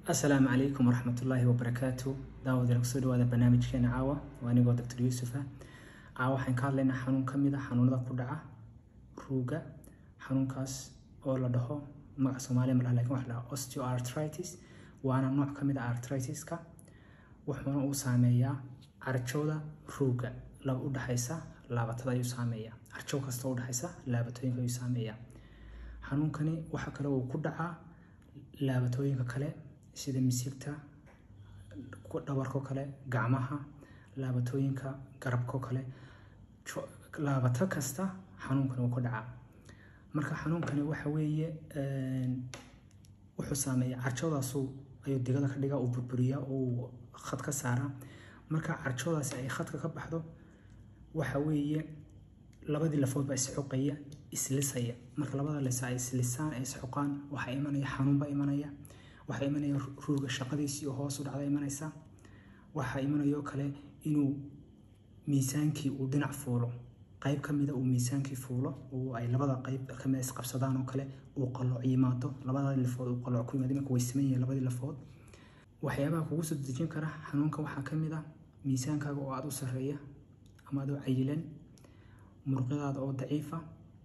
asalaamu calaykum waraxmatullaahi wabarakaatu daawadeel kusoo dhawaada barnaamijkeena caawa waa anigoo doctor yuusufa caawa waxaan ka hadlaynaa xanuun ka mid a xanuunada ku dhaca ruuga xanuunkaas oo la dhaho magaca soomaaliya malaha lakin waxa la dhaha osteoartritis waana nooc ka mid a artritiska wuxuuna uu saameeyaa carjowda ruuga laba u dhexaysa laabatada ayuu saameeyaa carjow kasta u dhexaysa laabatooyinka ayuu saameeyaa xanuunkani waxa kale uu ku dhacaa laabatooyinka kale sida misigta dhabarko kale gacmaha laabatooyinka garabko kale laabato kasta xanuunkani uu ku dhacaa marka xanuunkani waxa weeye wuxuu saameeya carjowdaasu ayuu digada ka dhigaa uu burburiyaa uu khad ka saaraa marka carjowdaasi ay khadka ka baxdo waxa weeye labadii lafood baa isxuqaya islisaya marka labada lisa ay islisaan ay isxuqaan waxaa imanaya xanuunba imanaya waxaa imanaya ruuga shaqadiisii oo hoos u dhacda imanaysa waxaa imanayoo kale inuu miisaankii uu dhinac fuulo qayb ka mida uu miisaankii fuulo oo ay labada qayb kamida isqabsadaan oo kale uu qalooc yimaado labada lafood uu qalooc ku yimaado imanka way siman yihiin labadii lafood waxyaabaha kugu soo dejin kara xanuunka waxaa ka mid a miisaankaaga oo aada u sarreeya ama adoo cayilan muruqyadaada oo daciifa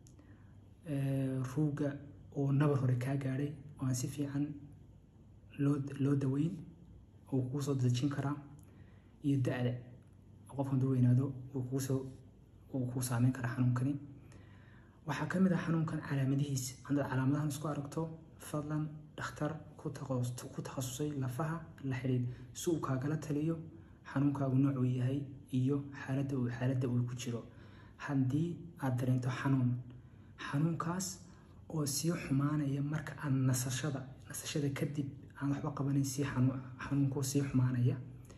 ruuga oo nabar hore kaa gaadhay oo aan si fiican loo loo daweyn uu kuu soo dejin karaa iyo da-da qof hadduu weynaado uu kuusoo uu kuu saameyn karaa xanuunkani waxaa ka mid ah xanuunkan calaamadihiisa haddaad calaamadahan isku aragto fadlan dhakhtar ku takhasusay lafaha la xidhiid si uu kaagala taliyo xanuunkaagu noocuu yahay iyo xaaladda uu xaaladda uu ku jiro haddii aad dareento xanuun xanuunkaas oo sii xumaanaya marka aan nasashada nasashada kadib aan waxba qabanayn sii xanuunkuu sii xumaanaya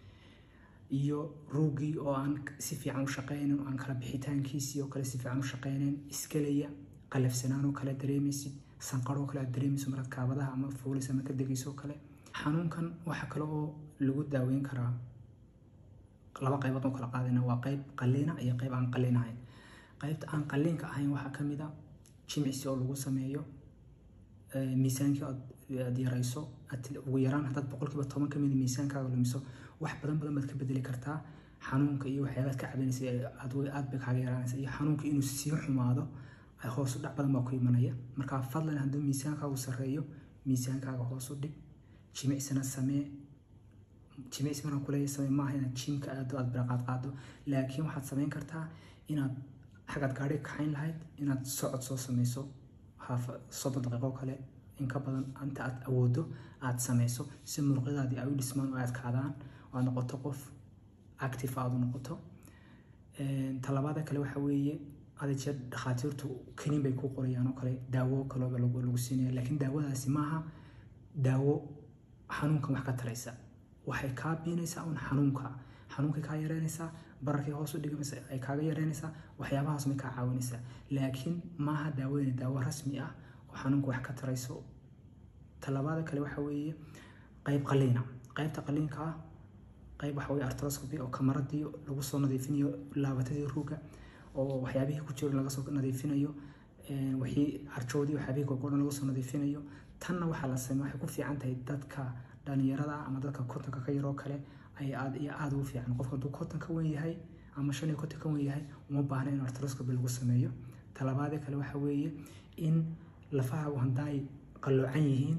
iyo ruugii oo aan si fiican u shaqaynayn oo aan kala bixitaankiisii oo kale si fiican u shaqaynayn iskelaya qalafsanaan oo kale dareemaysid sanqaroo kale aad dareemayso markaad kaabadaha ama fuulaysa ama ka degayso oo kale xanuunkan waxaa kale oo lagu daaweyn karaa laba qaybood oo kala qaadayna waa qayb qalliina iyo qayb aan qalliin ahayn qaybta aan qalliinka ahayn waxaa ka mid a jimicsi oo lagu sameeyo miisaankii aad yarayso ugu yaraan haddaad boqolkiiba toban ka mid miisaankaaga lumiso wax badan badan baad ka bedeli kartaa xanuunka iyo waxyaabaad ka cabanaysa aad bay kaaga yaraanaysa iyo xanuunka inuu sii xumaado hoos u dhac badan baa ku imanaya marka fadlan hadduu miisaankaagu sarreeyo miisaankaaga hoos u dhig jimicsina samee jimicsi markaan kuleeya samee maaha inaad jiimka aado aad biraqaad qaado laakiin waxaad samayn kartaa inaad xagaad gaadhi kaxayn lahayd inaad socod soo sameyso haaf soddon daqiiqo kale in ka badan inta aad awoodo aad sameyso si muruqyadaadii ay u dhismaan oo aad kaadaan oo aad noqoto qof active aad u noqoto talabaada kale waxa weeye ada jeer dhakhaatiirtu kaniin bay ku qorayaan oo kale daawo kalooba lagu siinaya laakiin daawadaasi maaha daawo xanuunkan wax ka taraysa waxay kaa biinaysaa un xanuunka xanuunkay kaa yareynaysaa bararkay hoos u dhigamaysa ay kaaga yareynaysaa waxyaabahaas may kaa caawinaysaa laakiin maaha daawadani daawo rasmi ah oo xanuunka wax ka tarayso talabaada kale waxa weeye qayb qaliina qaybta qaliinka ah qayb waxa weye artroscopy oo kamaradii lagu soo nadiifinayo laabatadii ruuga oo waxyaabihii ku jiro laga soo nadiifinayo wixii carjoodii waxyaabihii gorgordhan laga soo nadiifinayo tanna waxaa la sameeya waxay ku fiican tahay dadka dhalinyarada ama dadka kontonka ka yaroo kale ay aad iyo aada ugu fiican qofka hadduu konton ka wen yahay ama shan iyo konton ka wen yahay uma baahna in artroscopy lagu sameeyo talabaadee kale waxa weeye in lafaha haddaay qalloocan yihiin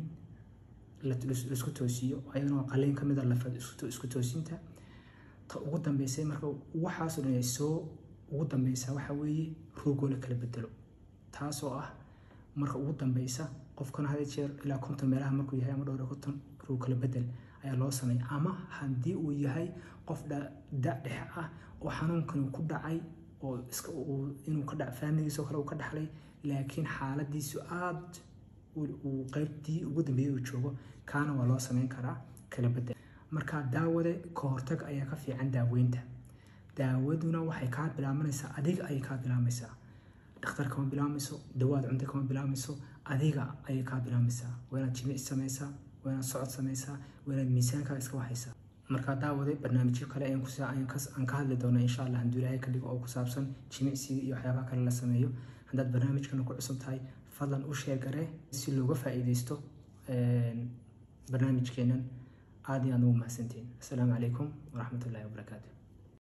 laisku toosiyo ayadana waa qaliin ka mid a lafa isku toosinta ta ugu dambeysay marka waxaasoo dhan ay soo ugu dambeysaa waxa weeye ruugoo la kala bedelo taasoo ah marka ugu dambeysa qofkana hada jeer ilaa konton meelaha markuu yahay ama dhowr iyo konton ruug kala bedel ayaa loo sameeya ama haddii uu yahay qof da dhex ah oo xanuunkani ku dhacay oo iska inuu ka dha faamiligiisoo kale uu ka dhaxlay laakiin xaaladiisu aad uu qaybtii ugu dambeeyey uu joogo kaana waa loo sameyn karaa kala bedel marka daawade ka hortag ayaa ka fiican daaweynta daawaduna waxay kaa bilaabanaysaa adiga ayay kaa bilaabaysaa dhakhtar kama bilaamayso dawaad cunta kama bilaamayso adiga ayay kaa bilaamaysaa waa inaad jimic samaysaa waa inaad socod samaysaa waa inaad miisaankaaga iska waxaysaa markaa daawade barnaamijyo kale aan ka hadli doona insha allah hadduu ilaahay ka dhigo oo ku saabsan jimicsiga iyo waxyaabaha kale la sameeyo haddaad barnaamijkana ku cusub tahay fadlan u sheegaree si looga faa'iidaysto barnaamijkeenan aad iyo aad ugu mahadsantihiin asalaamu calaykum waraxmat ullahi wabarakaatu